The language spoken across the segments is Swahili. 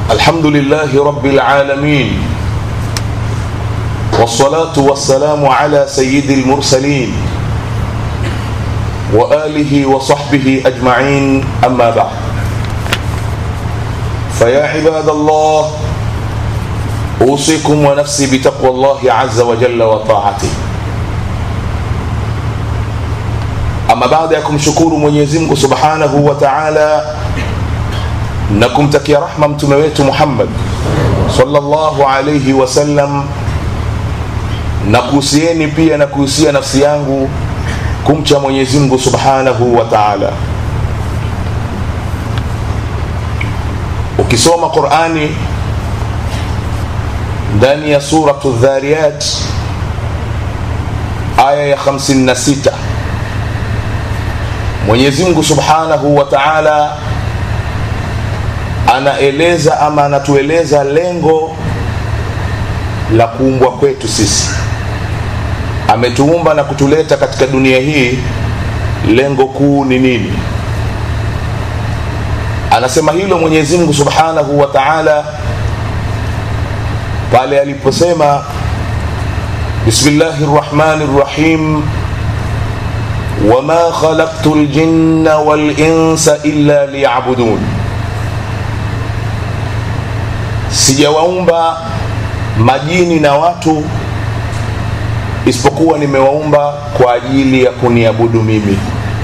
الحمد لله رب العالمين والصلاة والسلام على سيد المرسلين وآله وصحبه أجمعين أما بعد فيا عباد الله أوصيكم ونفسي بتقوى الله عز وجل وطاعته ama baada ya kumshukuru mwenyezi mungu subhanahu wa taala na kumtakia rahma mtume wetu muhammad salllahu alaihi wasallam na kuhusieni pia na kuhusia nafsi yangu kumcha mwenyezi mungu subhanahu wa taala ukisoma qurani ndani ya suratu dhariyat aya ya 56 mwenyezi mungu subhanahu wa taala anaeleza ama anatueleza lengo la kuumbwa kwetu sisi ametuumba na kutuleta katika dunia hii lengo kuu ni nini anasema hilo mwenyezi mungu subhanahu wa taala pale aliposema bismillahi rrahmani rrahim wama khalaqtu ljinna walinsa illa liyabudun sijawaumba majini na watu isipokuwa nimewaumba kwa ajili ya kuniabudu mimi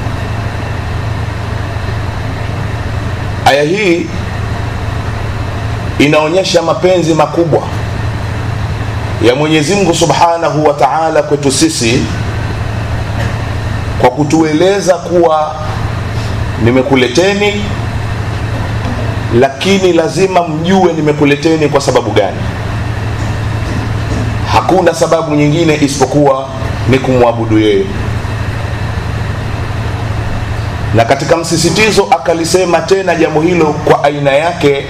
aya hii inaonyesha mapenzi makubwa ya mwenyezi mungu subhanahu wa taala kwetu sisi kwa kutueleza kuwa nimekuleteni lakini lazima mjue nimekuleteni kwa sababu gani hakuna sababu nyingine isipokuwa ni kumwabudu yeye na katika msisitizo akalisema tena jambo hilo kwa aina yake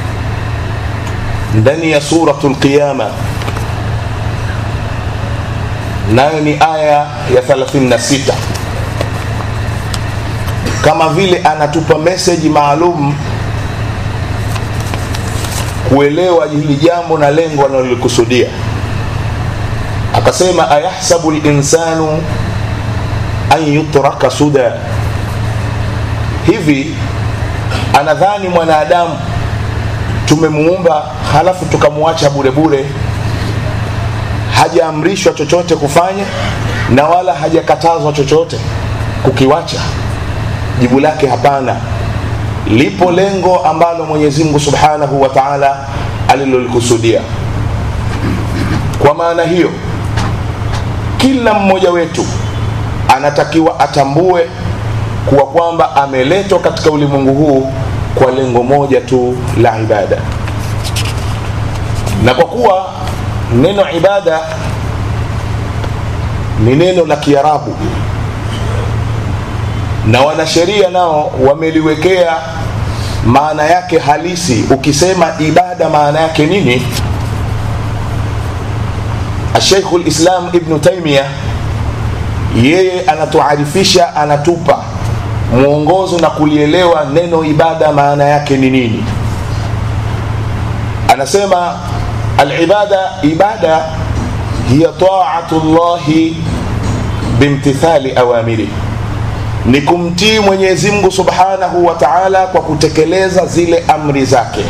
ndani ya suratu lqiyama nayo ni aya ya 36 kama vile anatupa meseji maalum kuelewa hili jambo na lengo analolikusudia akasema ayahsabu linsanu an yutraka suda hivi anadhani mwanadamu tumemuumba halafu tukamwacha bure bure hajaamrishwa chochote kufanya na wala hajakatazwa chochote kukiwacha jibu lake hapana lipo lengo ambalo mwenyezi mungu subhanahu wa taala alilolikusudia kwa maana hiyo kila mmoja wetu anatakiwa atambue kuwa kwamba ameletwa katika ulimwengu huu kwa lengo moja tu la ibada na kwa kuwa neno ibada ni neno la kiarabu na wanasheria nao wameliwekea maana yake halisi ukisema ibada maana yake nini asheikhu lislam ibnu taimia yeye anatuarifisha anatupa mwongozo na kulielewa neno ibada maana yake ni nini anasema alibada ibada hiya taatu llahi bimtithali awamiri ni kumtii mwenyezi mungu subhanahu wa taala kwa kutekeleza zile amri zake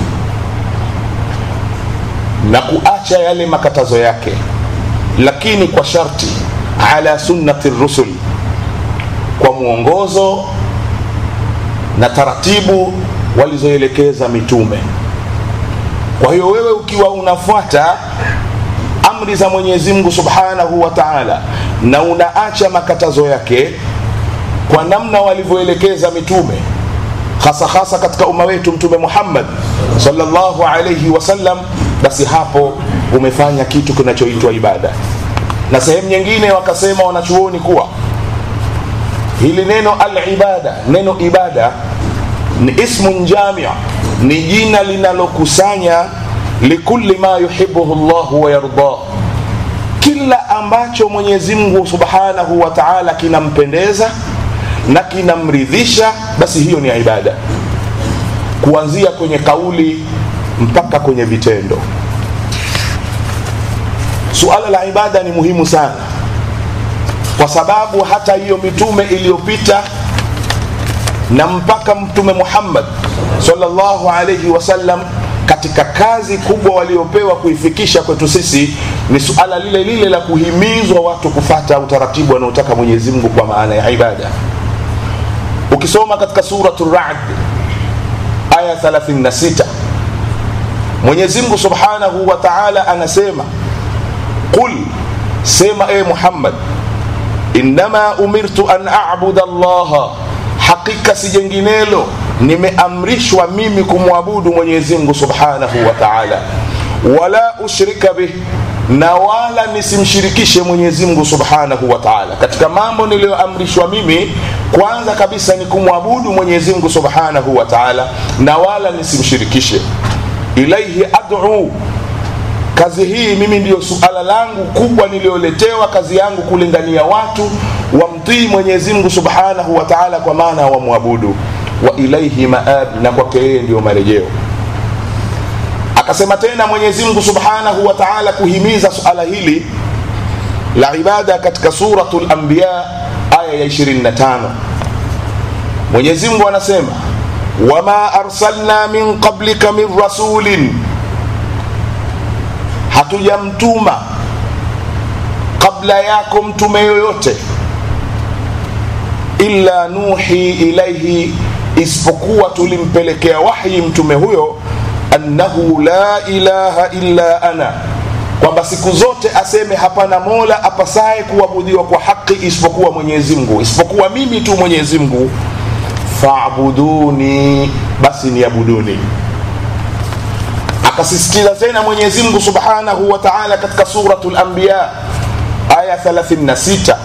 na kuacha yale makatazo yake lakini kwa sharti ala sunnati rusul kwa mwongozo na taratibu walizoelekeza mitume kwa hiyo wewe ukiwa unafuata amri za mwenyezi mungu subhanahu wa taala na unaacha makatazo yake kwa namna walivyoelekeza mitume hasa hasa katika umma wetu mtume muhammad salllahu alaihi wasallam basi hapo umefanya kitu kinachoitwa ibada na sehemu nyingine wakasema wanachuoni kuwa hili neno alibada neno ibada ni ismun jamia ni jina linalokusanya likulli ma yuhibuhu llahu wayardah kila ambacho mwenyezi mungu subhanahu wa taala kinampendeza na kinamridhisha basi hiyo ni ibada kuanzia kwenye kauli mpaka kwenye vitendo suala la ibada ni muhimu sana kwa sababu hata hiyo mitume iliyopita na mpaka mtume muhammad sallallahu alaihi wasallam katika kazi kubwa waliopewa kuifikisha kwetu sisi ni suala lile lile la kuhimizwa watu kufata utaratibu wanaotaka mwenyezi mungu kwa maana ya ibada ukisoma katika suratu rad aya 36 mwenyezi mungu subhanahu wa taala anasema qul sema e muhammad innama umirtu an abuda llaha hakika si jenginelo nimeamrishwa mimi kumwabudu mwenyezi mungu subhanahu wa taala wala ushrika bih na wala nisimshirikishe mwenyezi mungu subhanahu wa taala katika mambo niliyoamrishwa mimi kwanza kabisa ni kumwabudu mwenyezi mungu subhanahu wa taala na wala nisimshirikishe ilaihi adu kazi hii mimi ndiyo suala langu kubwa niliyoletewa kazi yangu kulingania watu wamtii mwenyezi mungu subhanahu wa taala kwa maana wamwabudu wa ilaihi maab na kwake yeye ndiyo marejeo akasema tena mwenyezi mungu subhanahu wa taala kuhimiza suala hili la ibada katika suratu lambiya aya ya 25 mwenyezi mungu anasema wama arsalna min qablika min rasulin hatujamtuma kabla yako mtume yoyote illa nuhi ilaihi isipokuwa tulimpelekea wahyi mtume huyo annahu la ilaha illa ana kwamba siku zote aseme hapana mola apasaye kuabudiwa kwa haki isipokuwa mwenyezi mungu isipokuwa mimi tu mwenyezi mungu fabuduni basi niabuduni akasisitiza tena mwenyezi mungu subhanahu wa taala katika suratu lambiya aya 36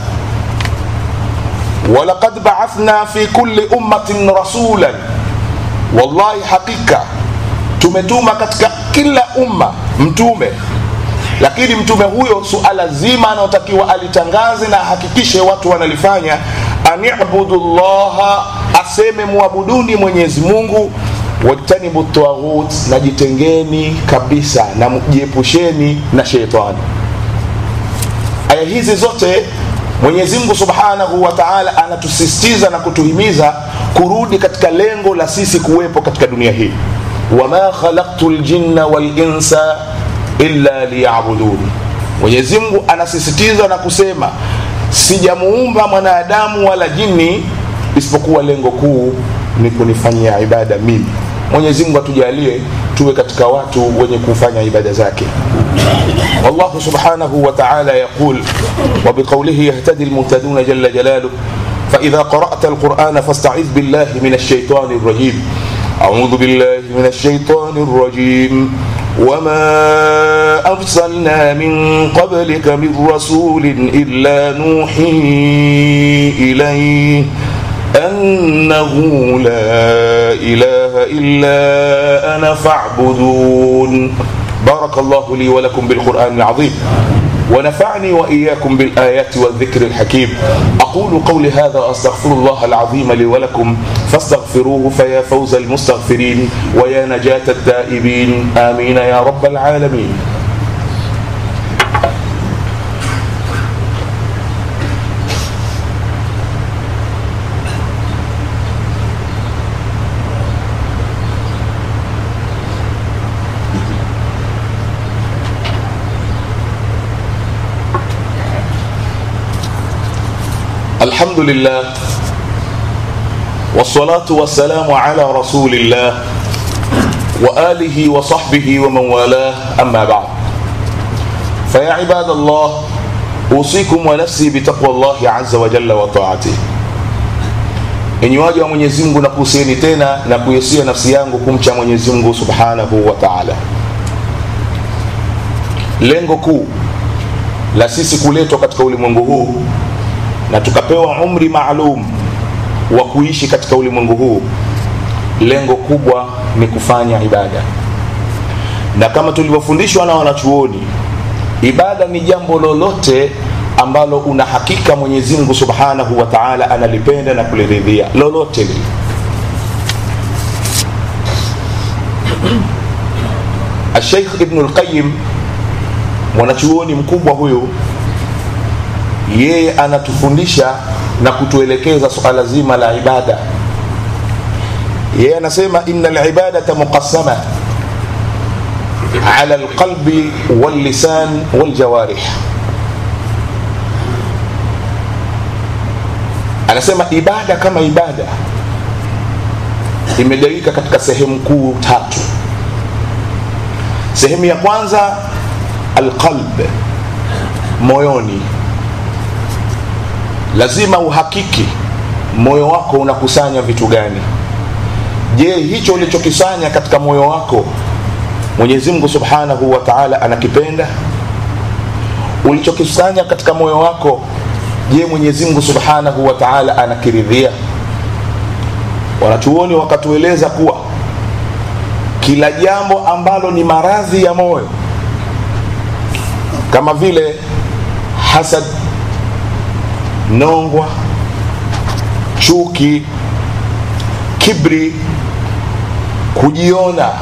walaqad baathna fi kulli ummatin rasulan wallahi hakika tumetuma katika kila umma mtume lakini mtume huyo suala zima anaotakiwa alitangaze na ahakikishe watu wanalifanya anibudu llaha aseme muabuduni mwenyezi mungu wajtanibu taghut na jitengeni kabisa na jiepusheni na sheitani aya hizi zote mwenyezi mungu subhanahu wa taala anatusisitiza na kutuhimiza kurudi katika lengo la sisi kuwepo katika dunia hii wama khalaqtu ljinna walinsa illa liyabuduni mwenyezi mungu anasisitiza na kusema sijamuumba mwanadamu wala jini isipokuwa lengo kuu ni kunifanyia ibada mimi mwenyezi mungu atujalie tuwe katika watu wenye kufanya ibada zake والله سبحانه وتعالى يقول وبقوله يهتدي المهتدون جل جلاله فإذا قرأت القرآن فاستعذ بالله من الشيطان الرجيم أعوذ بالله من الشيطان الرجيم وما أرسلنا من قبلك من رسول إلا نوحي إليه أنه لا إله إلا أنا فاعبدون بارك الله لي ولكم بالقرآن العظيم ونفعني وإياكم بالآيات والذكر الحكيم أقول قولي هذا أستغفر الله العظيم لي ولكم فاستغفروه فيا فوز المستغفرين ويا نجاة التائبين آمين يا رب العالمين الحمد لله والصلاة والسلام على رسول الله وآله وصحبه ومن والاه أما بعد فيا عباد الله أوصيكم ونفسي بتقوى الله عز وجل وطاعته enyi waja wa mwenyezi mungu nakuhusieni tena na kuhusia nafsi yangu kumcha mwenyezi mungu subhanahu wa taala lengo kuu la sisi kuletwa katika ulimwengu huu na tukapewa umri maalum wa kuishi katika ulimwengu huu lengo kubwa ni kufanya ibada na kama tulivyofundishwa na wanachuoni ibada ni jambo lolote ambalo una hakika mwenyezi mungu subhanahu wa taala analipenda na kuliridhia lolote lile Sheikh Ibn al-Qayyim mwanachuoni mkubwa huyu, yeye anatufundisha na kutuelekeza suala zima la ibada. Yeye anasema inna al-ibadata muqassama ala al-qalbi wal-lisan wal-jawarih. Anasema ibada kama ibada imegawika katika sehemu kuu tatu. Sehemu ya kwanza alqalb, moyoni. Lazima uhakiki moyo wako unakusanya vitu gani. Je, hicho ulichokisanya katika moyo wako Mwenyezi Mungu Subhanahu wa Ta'ala anakipenda? Ulichokisanya katika moyo wako, je, Mwenyezi Mungu Subhanahu wa Ta'ala anakiridhia? Wanachuoni wakatueleza kuwa kila jambo ambalo ni maradhi ya moyo kama vile hasad, nongwa, chuki, kibri, kujiona,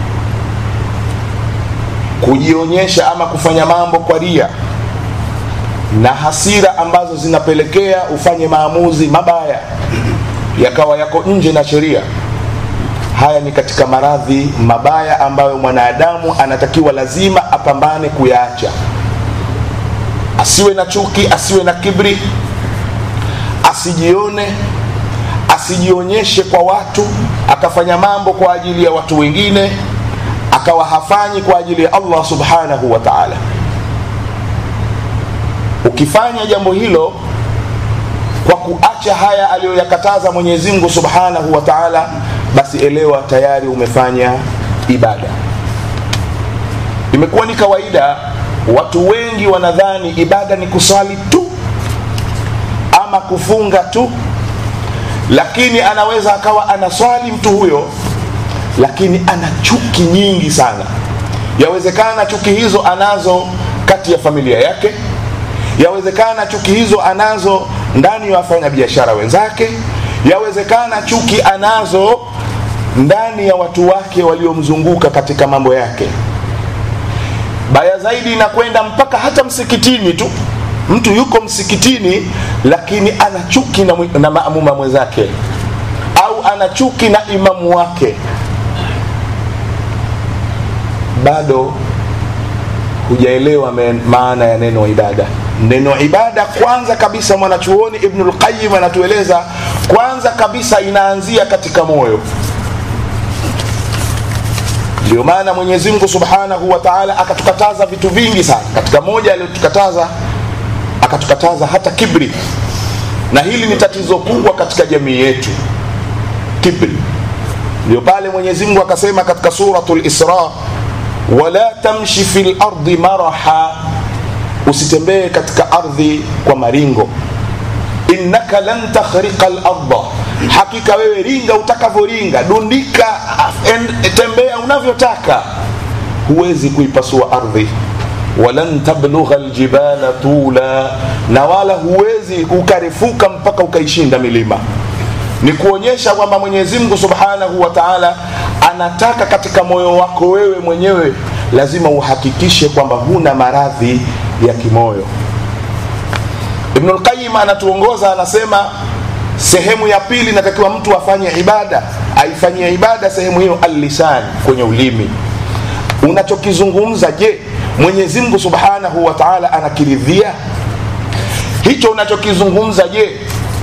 kujionyesha ama kufanya mambo kwa ria na hasira ambazo zinapelekea ufanye maamuzi mabaya yakawa yako nje na sheria. Haya ni katika maradhi mabaya ambayo mwanadamu anatakiwa lazima apambane kuyaacha. Asiwe na chuki, asiwe na kibri, asijione, asijionyeshe kwa watu, akafanya mambo kwa ajili ya watu wengine, akawa hafanyi kwa ajili ya Allah subhanahu wa ta'ala. Ukifanya jambo hilo kwa kuacha haya aliyoyakataza Mwenyezi Mungu Subhanahu wa Ta'ala, basi elewa tayari umefanya ibada. Imekuwa ni kawaida, watu wengi wanadhani ibada ni kusali tu ama kufunga tu, lakini anaweza akawa anaswali mtu huyo, lakini ana chuki nyingi sana. Yawezekana chuki hizo anazo kati ya familia yake, yawezekana chuki hizo anazo ndani ya wafanyabiashara wenzake, yawezekana chuki anazo ndani ya watu wake waliomzunguka katika mambo yake. Baya zaidi inakwenda mpaka hata msikitini tu, mtu yuko msikitini lakini ana chuki na, na maamuma mwenzake au ana chuki na imamu wake, bado hujaelewa maana ya neno ibada. Neno ibada kwanza kabisa, mwanachuoni Ibnul Qayyim anatueleza kwanza kabisa inaanzia katika moyo. Ndio maana Mwenyezi Mungu Subhanahu wa Ta'ala akatukataza vitu vingi sana. Katika moja aliyotukataza, akatukataza hata kibri, na hili ni tatizo kubwa katika jamii yetu, kibri. Ndio pale Mwenyezi Mungu akasema katika suratul Isra, wala tamshi fil ardi maraha usitembee katika ardhi kwa maringo innaka lan takhriqa larda hakika wewe ringa utakavyoringa dundika and, tembea unavyotaka huwezi kuipasua ardhi walan tablugha ljibala tula na wala huwezi ukarefuka mpaka ukaishinda milima ni kuonyesha kwamba mwenyezi mungu subhanahu wa taala anataka katika moyo wako wewe mwenyewe lazima uhakikishe kwamba huna maradhi ya kimoyo ibnul qayyim anatuongoza anasema sehemu ya pili inatakiwa mtu afanye ibada aifanyie ibada sehemu hiyo allisan kwenye ulimi unachokizungumza je mwenyezi mungu subhanahu wa taala anakiridhia hicho unachokizungumza je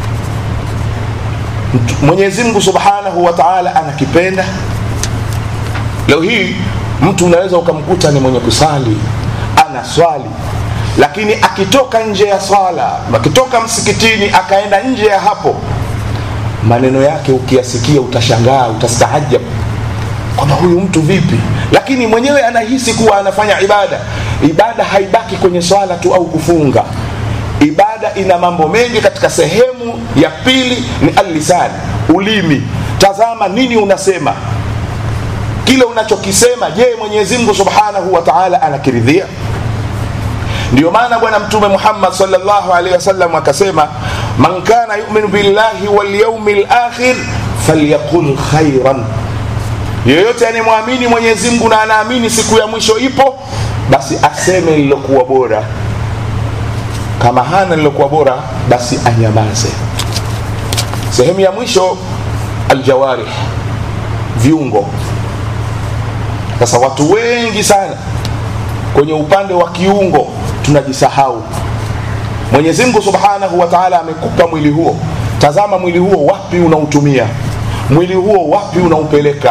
mwenyezi mungu subhanahu wa taala anakipenda leo hii mtu unaweza ukamkuta ni mwenye kusali ana swali lakini akitoka nje ya swala akitoka msikitini akaenda nje ya hapo maneno yake ukiyasikia utashangaa utastaajab kwamba huyu mtu vipi lakini mwenyewe anahisi kuwa anafanya ibada ibada haibaki kwenye swala tu au kufunga ibada ina mambo mengi katika sehemu ya pili ni allisani ulimi tazama nini unasema kile unachokisema je mwenyezi mungu subhanahu wa taala anakiridhia ndio maana bwana mtume muhammad salllahu alaihi wasallam akasema man kana yuminu billahi walyaumi lakhir falyaqul khairan yeyote anayemwamini mwenyezi mungu na anaamini siku ya mwisho ipo basi aseme lilokuwa bora kama hana lilokuwa bora basi anyamaze sehemu ya mwisho aljawarih viungo sasa watu wengi sana kwenye upande wa kiungo tunajisahau mwenyezi mungu subhanahu wa taala amekupa mwili huo tazama mwili huo wapi unautumia mwili huo wapi unaupeleka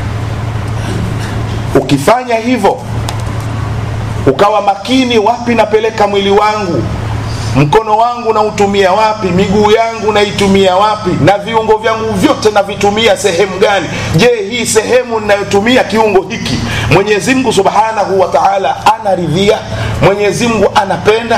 ukifanya hivyo ukawa makini wapi napeleka mwili wangu mkono wangu nautumia wapi miguu yangu naitumia wapi na viungo vyangu vyote navitumia sehemu gani je hii sehemu ninayotumia kiungo hiki mwenyezi mungu subhanahu wa taala anaridhia mwenyezi mungu anapenda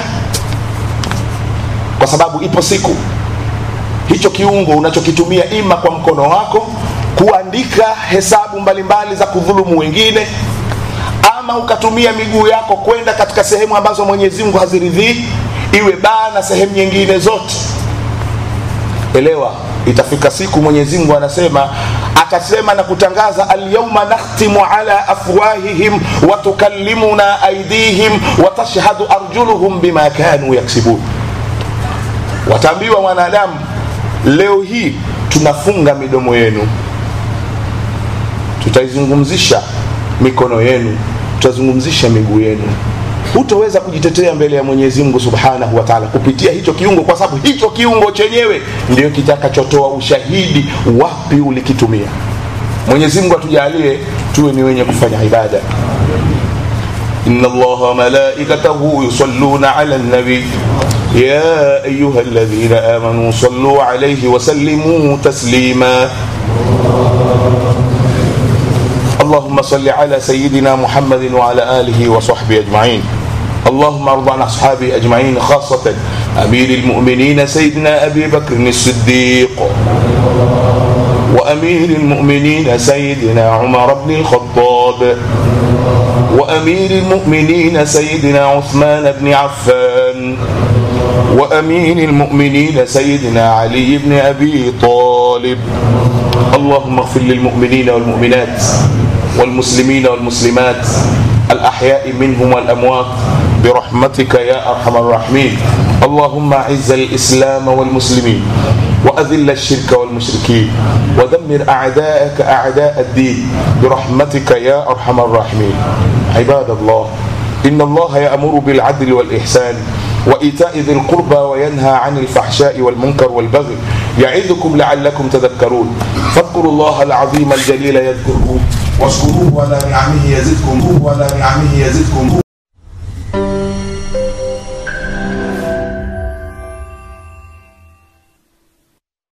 kwa sababu ipo siku hicho kiungo unachokitumia ima kwa mkono wako kuandika hesabu mbalimbali za kudhulumu wengine ama ukatumia miguu yako kwenda katika sehemu ambazo mwenyezi mungu haziridhii iwe baa na sehemu nyingine zote elewa itafika siku mwenyezi mungu anasema atasema na kutangaza alyauma nakhtimu ala afwahihim watukallimuna aidihim watashhadu arjuluhum bima kanu yaksibun wataambiwa mwanadamu leo hii tunafunga midomo yenu tutaizungumzisha mikono yenu tutazungumzisha miguu yenu hutoweza kujitetea mbele ya mwenyezi mungu subhanahu wa taala kupitia hicho kiungo kwa sababu hicho kiungo chenyewe ndio kitakachotoa ushahidi wapi ulikitumia mwenyezi mungu atujalie tuwe ni wenye kufanya ibada إن الله وملائكته يصلون على النبي يا أيها الذين آمنوا صلوا عليه وسلموا تسليما اللهم صل على سيدنا محمد وعلى آله وصحبه أجمعين اللهم ارض عن أصحابه أجمعين خاصة أمير المؤمنين سيدنا أبي بكر الصديق وأمير المؤمنين سيدنا عمر بن الخطاب وأمير المؤمنين سيدنا عثمان بن عفان وأمير المؤمنين سيدنا علي بن أبي طالب اللهم اغفر للمؤمنين والمؤمنات والمسلمين والمسلمات الأحياء منهم والأموات برحمتك يا أرحم الراحمين اللهم أعز الإسلام والمسلمين وأذل الشرك والمشركين ودمر أعداءك أعداء الدين برحمتك يا أرحم الراحمين عباد الله إن الله يأمر بالعدل والإحسان وإيتاء ذي القربى وينهى عن الفحشاء والمنكر والبغي يعظكم لعلكم تذكرون فاذكروا الله العظيم الجليل يذكركم واشكروه على نعمه يزدكم وعلى نعمه يزدكم